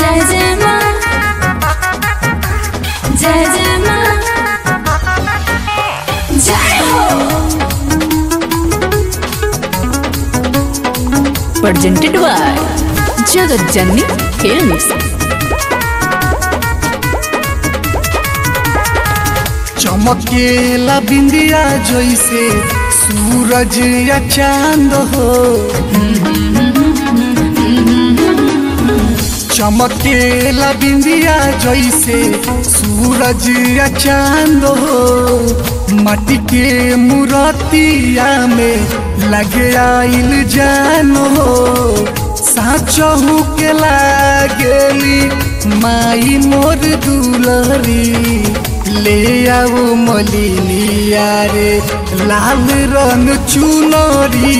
जय जय माँ जय जय माँ जय हो presented by Jagat Janni Films. चमकेला बिंदिया जैसे सूरज या चांद हो चमकेला बिंदिया जैसे सूरज या चांद हो माटी के मूर्तिया में लगे आइल जान हो साचहू के लागेली माई मोर दुलरी ले आओ मलिनिया रे लाल रंग चुनरी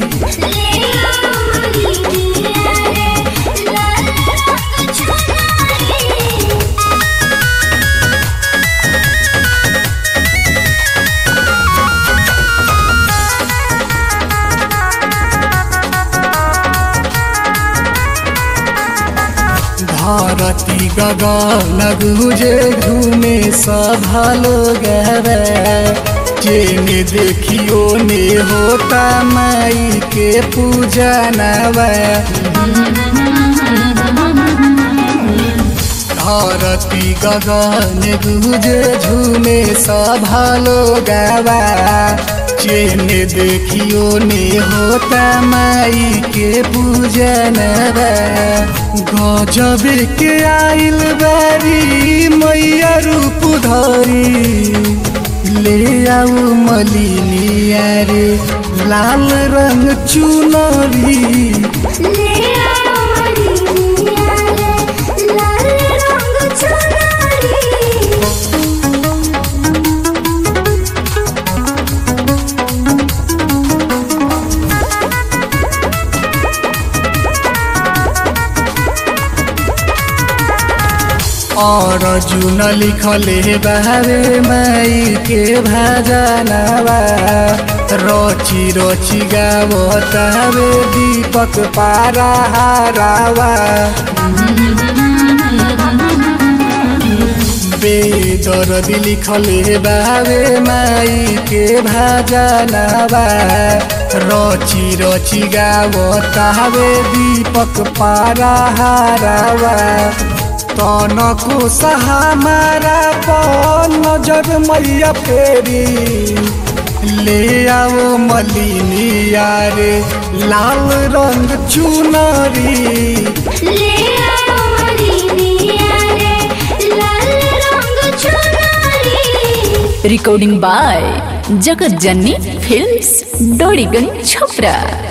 धरती गगन गुजे घूमे सभा लोग जेने देखियो ने होता माई के पूजा नवा धरती गगन गुजे झूमे सभा लोग जेने देखियो ने होता माई के पूजन गजब के आइल बारी मैया रूप धरी ले आऊ मलिनिया रे लाल रंग चुनरी और जुन लिखले बारे माई के भजनवा रोची रोची गावतावे दीपक पारा हारावा बेदर्द लिखले बारे माई के भजनवा रोची रोची गावतावे दीपक पारा हारावा तनको सहामारा पर नजर मैया फेरी ले आओ मलिनिया रे लाल रंग चुनरी Recording by Jagat Janni Films, Dorigan Chopra.